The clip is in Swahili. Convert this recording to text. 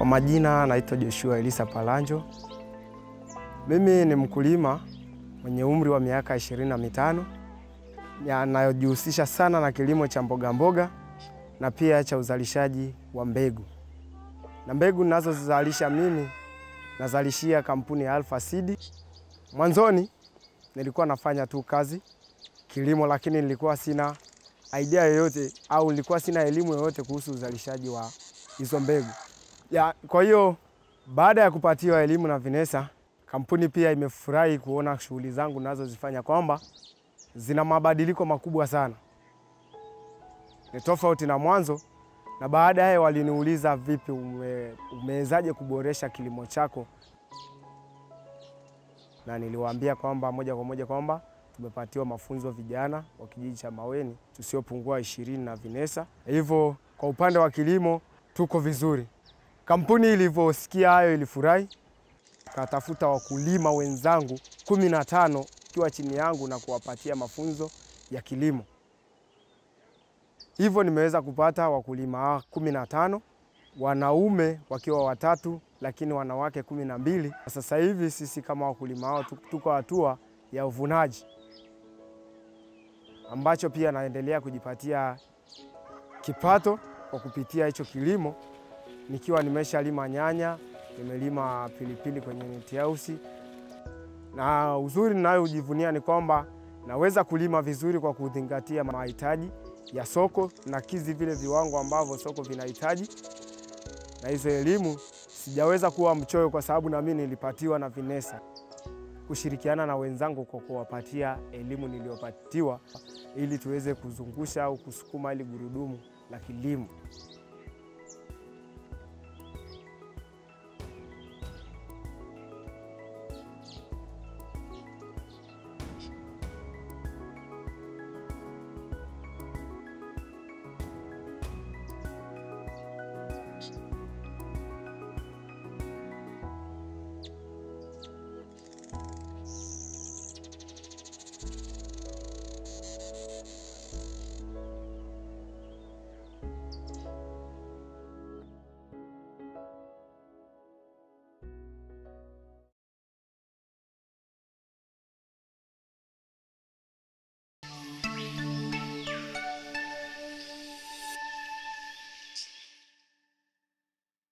Kwa majina naitwa Joshua Elisa Palanjo. Mimi ni mkulima mwenye umri wa miaka ishirini na mitano anayojihusisha sana na kilimo cha mboga mboga na pia cha uzalishaji wa mbegu. Na mbegu ninazozizalisha mimi nazalishia kampuni ya Alpha Seed. Mwanzoni nilikuwa nafanya tu kazi kilimo, lakini nilikuwa sina idea yoyote au nilikuwa sina elimu yoyote kuhusu uzalishaji wa hizo mbegu ya. Kwa hiyo baada ya kupatiwa elimu na Vinesa, kampuni pia imefurahi kuona shughuli zangu nazozifanya kwamba zina mabadiliko makubwa sana, ni tofauti na mwanzo. Na baadaye waliniuliza vipi, ume, umewezaje kuboresha kilimo chako, na niliwaambia kwamba moja kwa moja kwamba tumepatiwa mafunzo vijana wa kijiji cha Maweni tusiopungua ishirini na Vinesa. Hivyo kwa upande wa kilimo tuko vizuri. Kampuni ilivyosikia hayo ilifurahi, katafuta wakulima wenzangu kumi na tano ikiwa chini yangu na kuwapatia mafunzo ya kilimo. Hivyo nimeweza kupata wakulima kumi na tano, wanaume wakiwa watatu, lakini wanawake kumi na mbili. Sasa hivi sisi kama wakulima hao tuko hatua ya uvunaji, ambacho pia naendelea kujipatia kipato kwa kupitia hicho kilimo, nikiwa nimeshalima nyanya, nimelima pilipili kwenye neti house na uzuri ninayojivunia ni kwamba naweza kulima vizuri kwa kuzingatia mahitaji ya soko na kizi vile viwango ambavyo soko vinahitaji. Na hizo elimu sijaweza kuwa mchoyo, kwa sababu nami nilipatiwa na Vinesa kushirikiana na wenzangu kwa kuwapatia elimu niliyopatiwa ili tuweze kuzungusha au kusukuma ili gurudumu la kilimo.